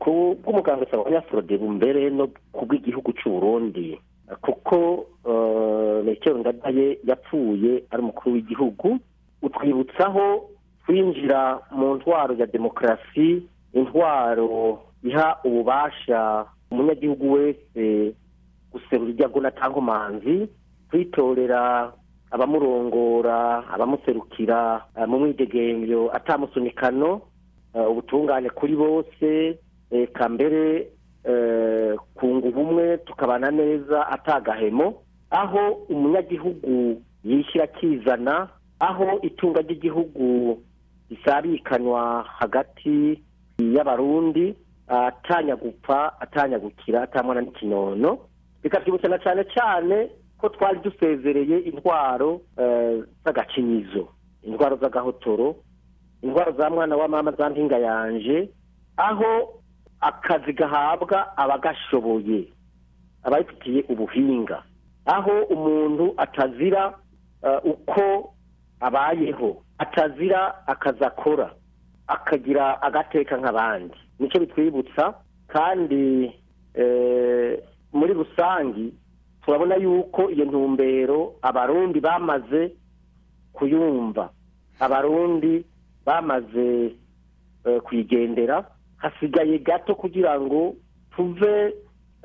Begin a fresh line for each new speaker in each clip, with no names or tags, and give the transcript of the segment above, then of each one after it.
ku bw'umuganga usaba abanyafurode mbere no ku bw'igihugu cy'u Burundi kuko metero ndadaye yapfuye ari umukuru w'igihugu utwibutsaho kwinjira mu ntwaro ya demokarasi intwaro iha ububasha umunyagihugu wese guserura ibyago na tankomanzi kwitorera abamurongora abamuserukira mu mwidegemvyo atamusunikano ubutungane kuri bose eka mbere kunga ubumwe tukabana neza atagahemo aho umunyagihugu yishyira akizana aho itunga ry'igihugu risabikanywa hagati y'abarundi atanya gupfa atanya gukira atamwana n'ikinono bikatwibutsa cyane cyane ko twari dusezereye intwaro z'agacinyizo intwaro z'agahotoro intwaro za mwana wa mama za mpinga yanje aho akazi gahabwa abagashoboye ababifitiye ubuhinga aho umuntu atazira uko abayeho atazira akazi akora akagira agateka nk'abandi nicyo bitwibutsa kandi muri rusange turabona yuko iyo ntumbero abarundi bamaze kuyumva abarundi bamaze kuyigendera hasigaye gato kugira ngo tuve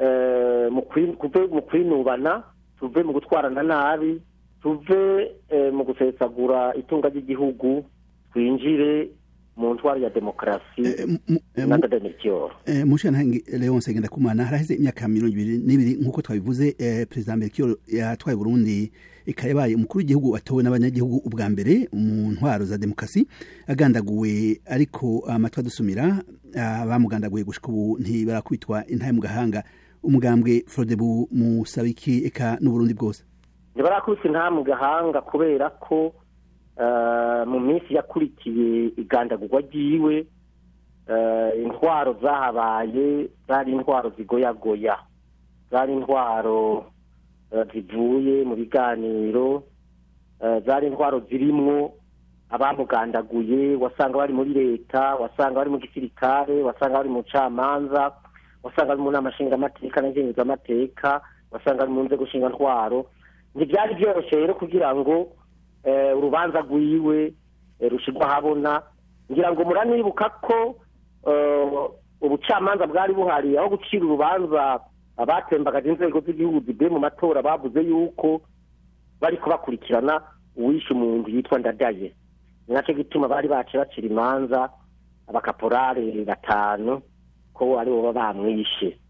mu kwinubana tuve mu gutwarana nabi tuve mu gusesagura itunga ry'igihugu twinjire mu ntwaro ya demokarasi na dademirikiyoro
mushantangi leonce ngendakumana haraheze imyaka mirongo ibiri n'ibiri nk'uko twabivuze perezida mbere yatwaye burundi ikayabaye umukuru w'igihugu watowe n'abanyagihugu ubwa mbere mu ntwaro za demokarasi agandaguwe ariko amatwi adusumira bamugandaguye gushika ubu ntibarakubitwa intaye mu gahanga umugambwe frodebu musabiki eka n'uburundi bwose
ntibarakubitwa intaye mu gahanga kubera ko mu minsi yakurikiye igandagurwa ryiwe intwaro zahabaye zari intwaro zigoyagoya zari intwaro zivuye mu biganiro zari intwaro zirimwo abamugandaguye wasanga bari muri leta wasanga bari mu gisirikare wasanga bari mu camanza wasanga bari mu nama nshingamateka na ngenguzamateka wasanga bari mu nzego ntwaro ntibyari byoroshye rero kugira ngo urubanza rwiwe rushyirwa ahabona ngira ngo muranibuka ko ubucamanza bwari buhari aho gucira urubanza abatembagaje inzego z'igihugu zivuye mu matora bavuze yuko bari kubakurikirana uwishe umuntu yitwa ndadaye ni nacyo gituma bari bace bacira imanza abakaporare batanu ko ari bo baba bamwishe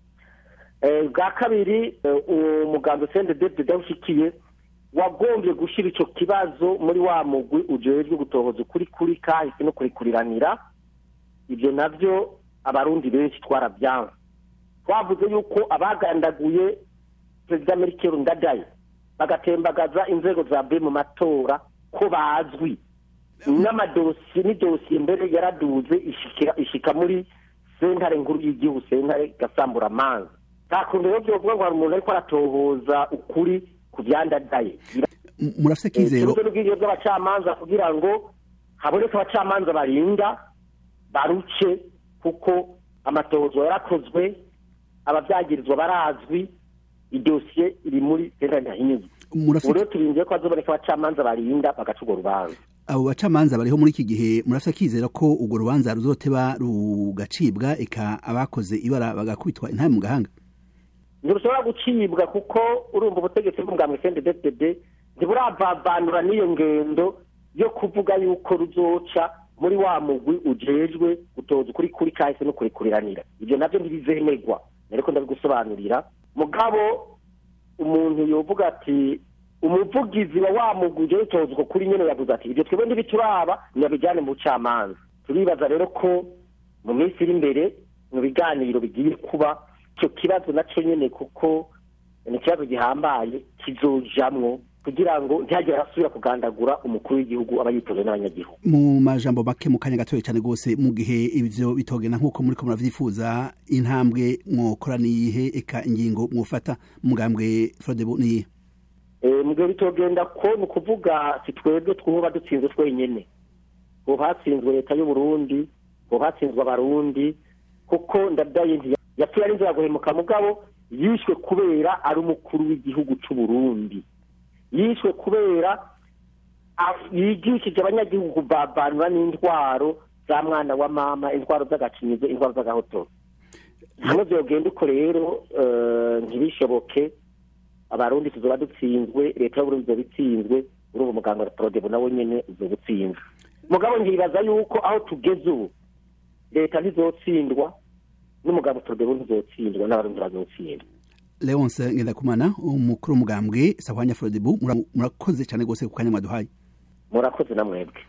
bwa kabiri umuganga usende dede ushikiye wagombye gushyira icyo kibazo muri wa mugwi ujejwe gutohoza ukuri kuri kahise no kurikuriranira ibyo nabyo abarundi benshi twarabyanze twavuze yuko abagandaguye perezida merikeri ndadaye bagatembagaza inzego zavuye mu matora ko bazwi n'amadosiye n'idosiye mbere yaraduze ishika muri sentare nkuru y'igihugu sentare gasambura amazi nta kuntu rero byovuga ngo hari umuntu ariko aratohoza ukuri ku byandadaye
murafite kizero
ikibazo n'ubwigenge bw'abacamanza kugira ngo haboneke abacamanza barinda baruce kuko amatohozo yarakozwe ababyagirizwa barazwi idosiye iri muri sentare ntahinyuzwa ubu rero turindiye ko hazoboneka abacamanza barinda bagaca urwo rubanza
abo bacamanza bariho muri iki gihe murafite kizera ko urwo rubanza ruzoteba rugacibwa eka abakoze ibara bagakubitwa intahe mu gahanga
ntibushobora gucibwa kuko urumva ubutegetsi bw'umugambwe cnddd ntiburavanura n'iyo ngendo yo kuvuga yuko ruzoca muri wa mugwi ujejwe gutoza ukuri kuri kahise no kurikuriranira ibyo nabyo ntibizemegwa ariko ndabigusobanurira mugabo umuntu yovuga ati umuvugizi wa wa mugwi ujejwe gutoza uko kuri nyene yavuze ati ibyo twebwe ntibituraba ntibabijyane mu bucamanza turibaza rero ko mu minsi iri imbere mu biganiro bigiye kuba icyo kibazo nacyo nyine kuko ni ikibazo gihambaye kizojamwo kugira ngo ntihagire arasubira kugandagura umukuru w'igihugu aba yitoje n'abanyagihugu
mu majambo make mu kanya gatoya cyane rwose mu gihe ibyo bitogena nk'uko muri ko muravyifuza intambwe mwokora niyihe eka ingingo mwofata mugambwe frodebo niyihe
mu gihe bitogenda ko ni ukuvuga si twebwe twuba dutsinzwe twenyene ubu hatsinzwe leta y'uburundi ubu hatsinzwe abarundi kuko ndadaye yapfuye ari inzira guhemuka mugabo yishwe kubera ari umukuru w'igihugu cy'u Burundi yishwe kubera yigishije abanyagihugu kubabanura n'intwaro za mwana wa mama intwaro z'agacinyizo intwaro z'agahotoro hamwe byogenda uko rero ntibishoboke abarundi tuzoba dutsinzwe leta y'uburundi izoba itsinzwe urumva umuganga wa porodebu nawe nyene uzoba utsinzwe mugabo nkibaza yuko aho tugeze ubu leta ntizotsindwa n'umugabo porodebu ntizotsindwa n'abarundi bazotsindwa
leonce ngendakumana umukuru w'umugambwe sahwanya frodebu murakoze cyane rwose ku kanya mwaduhaye
murakoze na mwebwe